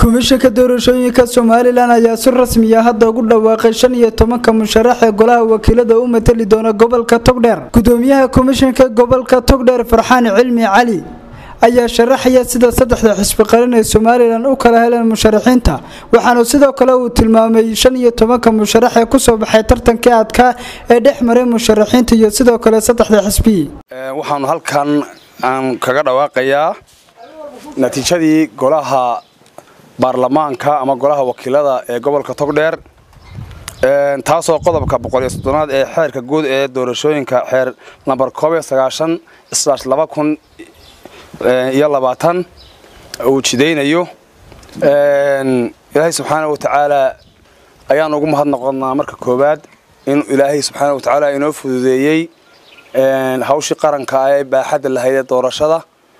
komishanka doorashooyinka somalilan ayaa si rasmiya hadda ugu dhawaaqay shan iyo tobanka musharax ee golaha wakiilada u matali doona gobolka togdheer gudoomiyaha komishanka gobolka togdheer farxaan cilmi cali ayaa sharaxaya sida saddexda xisbi qaran ee somalilan u kala heleen musharaxiinta waxaana sidoo kale uu tilmaamay shan iyo tobanka musharax ee kusoo baxay tartankii adkaa ee dhex maray musharaxiinta iyo sidoo kale saddexda xisbi waxaanu halkan aan kaga dhawaaqayaa natiijadii golaha baarlamaanka ama golaha wakiilada ee gobolka togdheer taasoo qodobka boqoliyo soddonaad ee xeerka guud ee doorashooyinka xeer lambar koob iyo sagaashan slash laba kun iyo labaatan uu jidaynayo ilaahay subxaana wa tacaala ayaan ugu mahadnoqonnaa marka koowaad in ilaahay subxaana wa tacaala inoo fududeeyey hawshii qaranka ah ee baaxadda lahayd ee doorashada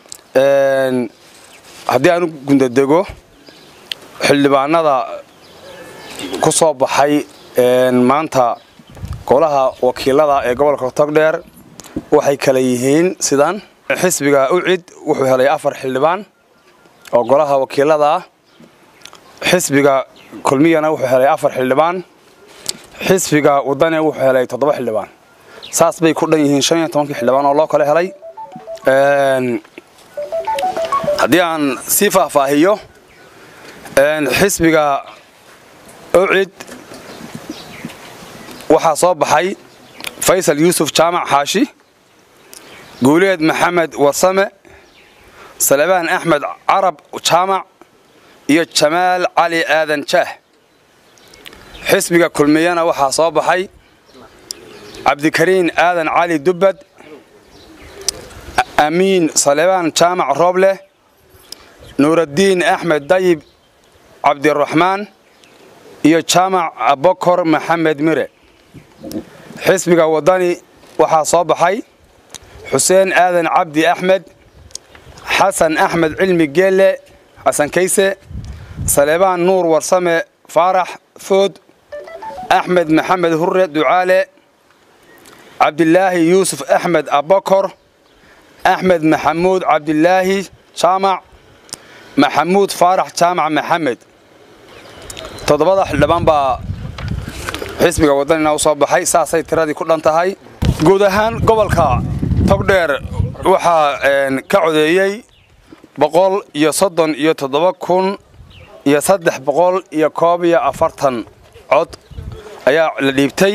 haddii aan u gundadego xildhibaanada ku soo baxay maanta golaha wakiilada ee gobolka togdheer waxay kala yihiin sidan xisbiga ucid wuxuu helay afar xildhibaan oo golaha wakiilada ah xisbiga kulmiyana wuxuu helay afar xildhibaan xisbiga wadane wuxuu helay toddoba xildhibaan saas bay ku dhan yihiin shan iyo tobankii xildhibaan oo loo kala helay haddii aan sii faahfaahiyo xisbiga ucid waxaa soo baxay faysal yuusuf jaamac xaashi guuleed maxamed warsame salebaan axmed carab jaamac iyo jamaal cali aadan jaah xisbiga kulmiyana waxaa soo baxay cabdikariin aadan cali dubbad amiin salebaan jaamac rooble nuuraddiin axmed dayib cabdiraxmaan iyo jaamac abokor maxamed mire xisbiga waddani waxaa soo baxay xuseen aadan cabdi axmed xasan axmed cilmi geelle xasan kayse salebaan nuur warsame faarax food axmed maxamed hurre ducaale cabdilaahi yuusuf axmed abokor axmed maxamuud cabdilaahi jaamac maxamuud faarax jaamac maxamed toddobada xildhibaan baa xisbiga waddanina u soo baxay saasay tiradii ku dhan tahay guud ahaan gobolka togdheer waxaa ka codeeyey boqol iyo soddon iyo toddoba kun iyo saddex boqol iyo koob iyo afartan cod ayaa la dhiibtay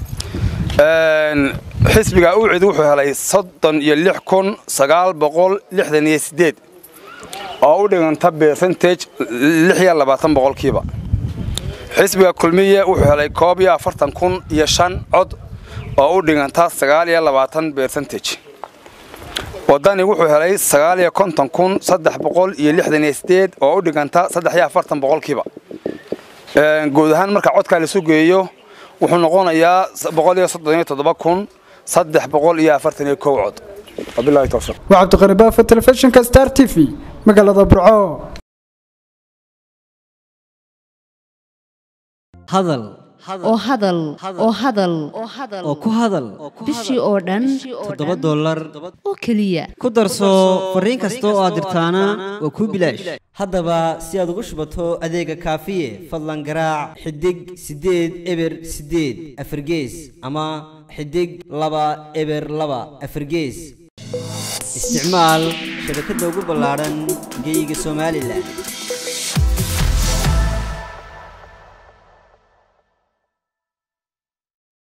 xisbiga ucid wuxuu helay soddon iyo lix kun sagaal boqol lixdan iyo siddeed oo u dhiganta bercentage lix iyo labaatan boqolkiiba xisbiga kulmiye wuxuu helay koob iyo afartan kun iyo shan cod oo u dhiganta sagaal iyo labaatan bercentage waddani wuxuu helay sagaal iyo konton kun saddex boqol iyo lixdan iyo sideed oo u dhiganta saddex iyo afartan boqolkiiba guud ahaan marka codkaa lasu geeyo wuxuu noqonayaa boqol iyo soddon iyo toddoba kun saddex boqol iyo afartan iyo kow cod wabilahi towfiiq waa cabdiqani baafo telefishinka star t v magaalada burco hadal oo hadal oo hadal oo ku hadal bishii oo dhan toddoba dollar oo keliya ku darso fariin kasta oo aad dirtaana waa kuu bilaash haddaba si aad ugu shubato adeega kaafiye fadlan garaac xidig siddeed eber siddeed afargees ama xidig laba eber laba afargees isticmaal shabakadda ugu ballaadhan geyga somalilan